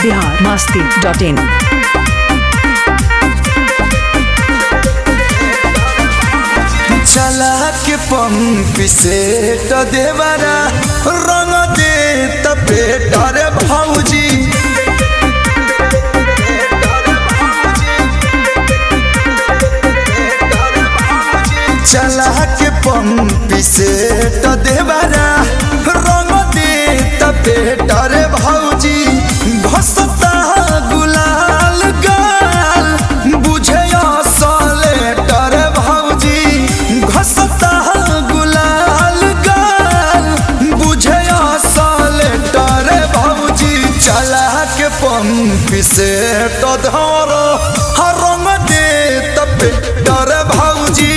Bihar Masti dot in चला के pump से तो देवरा रंग दे तपेटर भौजी चला के पंप से तो देवरा रंग दे तपेटर भौजी घसता गुलाल गाल बुझे सलेटर भौजी घसता गुलाल गाल बुझे सलेटर भौजी चला के पंप से तो धर रंग दे तपेटर भौजी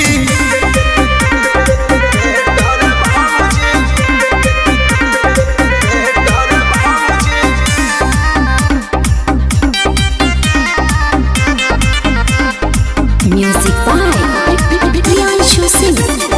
Music by Priyanshu Singh.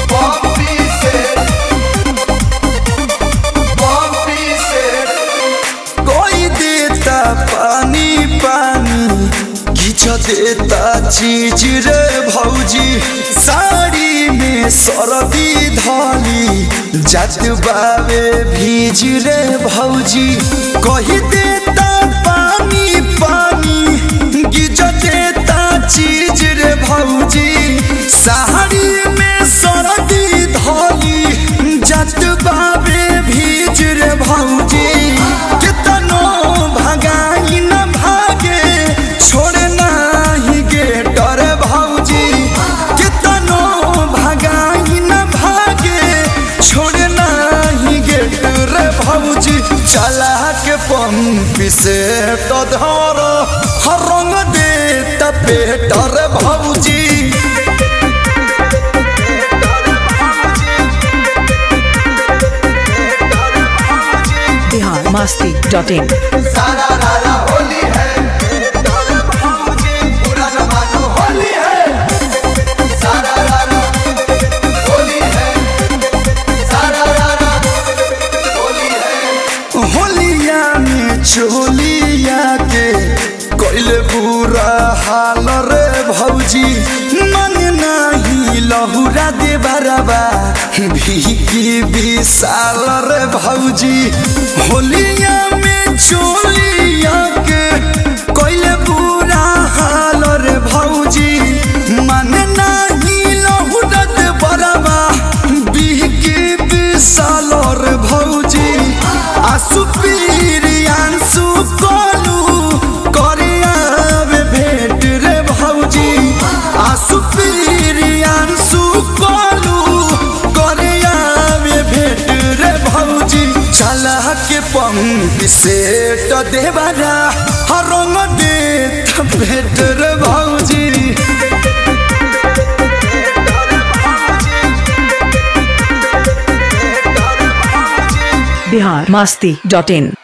कोई देता पानी पानी खींच देता चीज रे भौजी साड़ी में सरदी धाली जात बावे भीज रे भौजी कही देता पानी पानी गिज देता चीज रे भौजी साड़ी में सरदी धाली जात बावे भीज रे भौजी कितनो भगाई न भागे छोड़ नाही गेटर भौजी कितनो भगाई न भागे छोड़ नाही गेटर भौजी चला के पंप से तो धर रंग दे तपेटर भौजी बिहार मस्ती डॉट इन सारा रारा होली है पूरा जमानो होली है सारा रारा होली है सारा रारा होली है होलिया में चोलिया के कोइले बुरा हाल रे भौजी मन नाही लहुरा दे बरबा भीगी विशाल रे भौजी होलिया में चोलिया के कोइले बुरा हाल रे भौजी मन नाही लहुरा दे बरबा भीगी विशाल रे भौजी आसु पीरियांसु कोलू करियावे भेट रे भौजी आसु पीरियांसु कोलू करियावे भेट रे भौजी चला के पंप से तो देवरा रंग दे भेट रे भौजी बिहार मस्ती डॉट इन